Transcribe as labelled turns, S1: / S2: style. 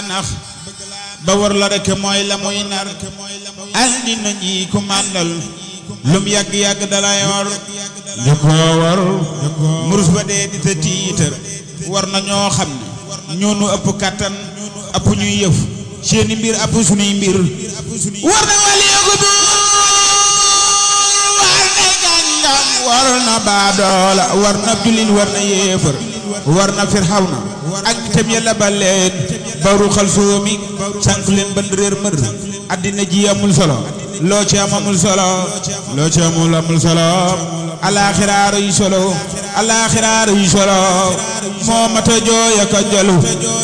S1: laa nax ba war la rek mooy la muy nar andi na ñi ku màndal lum yàgg-yàgg dalay war ñu ko war murus ba dee di te tiitar war na ñoo xam ne ñoonu ëpp kàttan ëpp ñuy yëf seeni mbir ëpp sunuy mbir war na waliyeeku du war na gàngam war na baadoola war na jullit war na yéefar war na firxawna ak itam yàlla ba leen baru xal soomi sànq leen ban réer mër addina ji amul solo loo ci am amul solo loo ci amul amul solo alaaxiraaro yi solo alaaxiraaro yi solo moo mata jooy ak a jalu